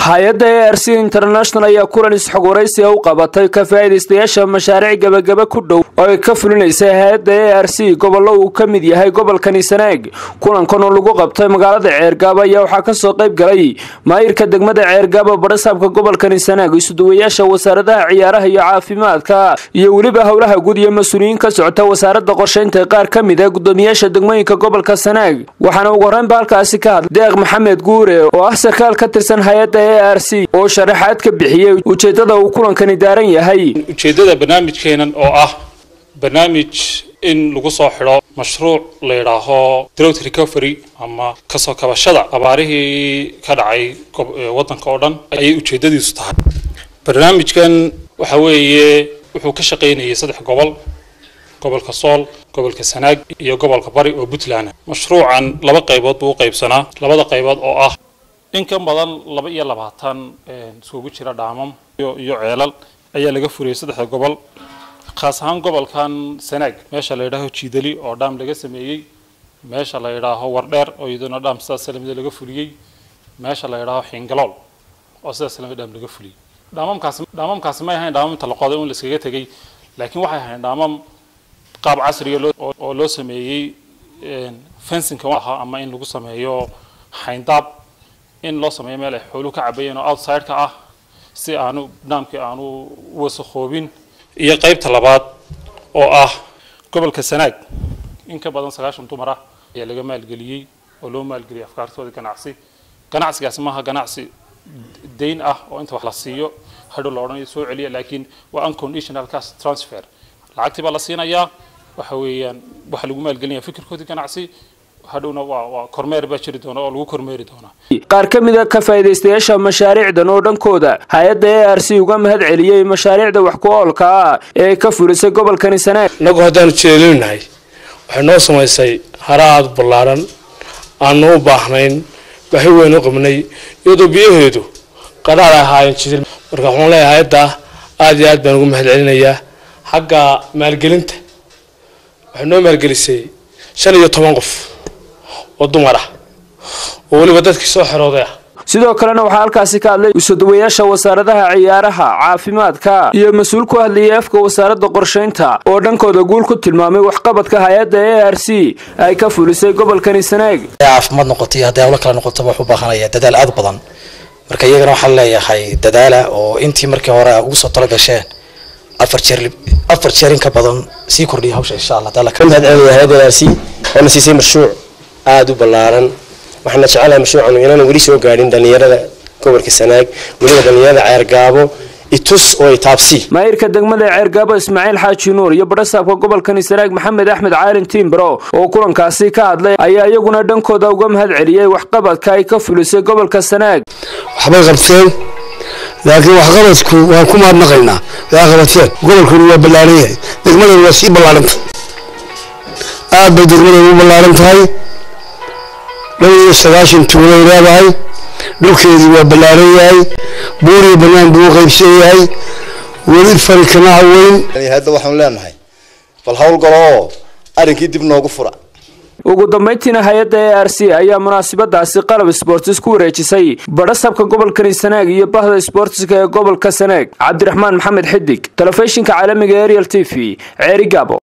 hay-adda a r c international ayaa kulan isxog waraysiga u qabatay ka faa'iidaystayaasha mashaariic gebagaba ku dhow oo ay ka fulinaysay hay-adda a r c gobollo uu ka mid yahay gobolkani sanaag kulankan oo lagu qabtay magaalada ceergaabo ayaa waxaa kasoo qayb galay maayirka degmada ceergaabo badhasaabka gobolkani sanaag isuduwayaasha wasaaradaha ciyaaraha iyo caafimaadka iyo weliba howlaha guud iyo mas-uuliyiin ka socota wasaaradda qorshaynta qaar ka mid a gudoomiyaasha degmooyinka gobolka sanaag waxaana ugu horreynba halkaasi ka hadlay deeq maxamed guure oo ah sarkaal ka tirsan hay-adda a r c oo sharaxaad ka bixiyey ujeeddada uu kulankani daaran yahay ujeeddada barnaamijkeenan oo ah barnaamij in lagu soo xidho mashruuc la yidhaaho drought recovery ama kasoo kabashada abaarihii ka dhacay waddanka oo dhan ayay ujeeddadiisu tahay barnaamijkan waxa weeye wuxuu ka shaqaynayay saddex gobol gobolka sool gobolka sanaag iyo gobolka bari oo puntland mashruucan laba qaybood buu u qaybsanaa labada qaybood oo ah in ka badan laba iyo labaatan iskugu jira dhaamam iyo ceelal ayaa laga furiyay saddexda gobol khaas ahaan gobolkan sanaag meesha la yidhaaho jiidali oo dhaam laga sameeyey meesha la yidhaaho wardheer oo iyaduna dhaam sidaas lamida laga fuliyey meesha la yidhaaho xingalool oo sidaas lamid dhaam laga fuliyey dhaamamkaasi dhaamamkaasi may ahayn dhaamam inta la qoday un la iskaga tegey laakiin waxay ahayn dhaamam qaab casriga oo loo sameeyey fencinka ahaa ama in lagu sameeyo xayndaab in loo sameeyo meel ay xooluhu ka cabayeen oo outside-ka ah si aanu dhaamkii aanu wasakhoobin iyo qaybta labaad oo ah gobolka sanaag in ka badan sagaashan dumar ah ayaa laga maalgeliyey oo loo maalgeliyay afkaartooda ganacsi ganacsigaasi maaha ganacsi dayn ah oo inta wax la siiyo hadhow la odhanayo soo celiya laakiin waa unconditional cash transfer lacagtii baa la siinayaa waxa weeyaan waxa lagu maalgelinaya fikirkoodii ganacsi hadhowna waa waa kormeer baa jiri doona oo lagu kormeeri doonaa qaar ka mid a ka faa'iidaystayaasha mashaariicdan oo dhankooda hay-adda a r c uga mahad celiyey mashaariicda wax ku oolka ah ee ka fulisay gobolkani sanaag innagu haddaanu jeelinahay waxay noo samaysay hara aada ballaaran aanu u baahnayn baahi weyn u qabnay iyadoo biyaheedu qadhaar ay ahaayeen jidil marka waxaan leeyahay hay-adda aada iyo aad baan ugu mahad celinayaa xagga maalgelinta waxay noo maalgelisay shan iyo toban qof oo dumar ah oo weliba dadkii soo xerooday ah sidoo kalena waxaa halkaasi ka hadlay isuduwayaasha wasaaradaha ciyaaraha caafimaadka iyo mas-uul ku hadlayay afka wasaaradda qorshaynta oo dhankooda guul ku tilmaamay waxqabadka hay-adda a r c ay ka fulisay gobolkani sanaag caafimaad noqoto iyo hadday hawlo kale noqotaba wax u baahanaya dadaal aada u badan marka iyagana waxaan leeyahay dadaala oo intii markii hore ugu soo talo gasheen afar jeer afar jeer in ka badan sii kordhiya hawsha insha allah taala mahad celinayaa hay-adda a r c oona siisay mashruuc aada u ballaaran waxaana jecelahay mashruucan inaana weli soo gaadhin dhallinyarada gobolka sanaag weliba dhallinyarada ceergaabo itus oo itaabsi maayirka degmada ceergaabo ismaaciil xaaji nuur iyo badhasaabka gobolkani sanaag maxamed axmed caalin tiimbro oo kulankaasi ka hadlay ayaa iyaguna dhankooda uga mahad celiyey waxqabadka ay ka fulisay gobolka sanaag waxbay qabteen laakiin waxqabadku waan ku mahadnaqaynaa waa qabateen gobolkuna waa ballaaran yahay degmadana waa sii ballaaranta aad bay degmadana u ballaaran tahay dhow iyo sagaashan tuulay leedahay dhulkeedii waa ballaaran yahay buuriyo bannaan buu u qaybsan yahay weli fari kama haweyn hadda waxaanu leenahay bal howlgalo oo arrinkii dib noogu fura ugu dambayntiina hay-adda a r c ayaa munaasabadaasi qalab sbortis ku wareejisay badhasabka gobolkani sanaag iyo bahda sbortiska ee gobolka sanaag cabdiraxmaan maxamed xidig telefishinka caalamiga ariel t v ceeri gaabo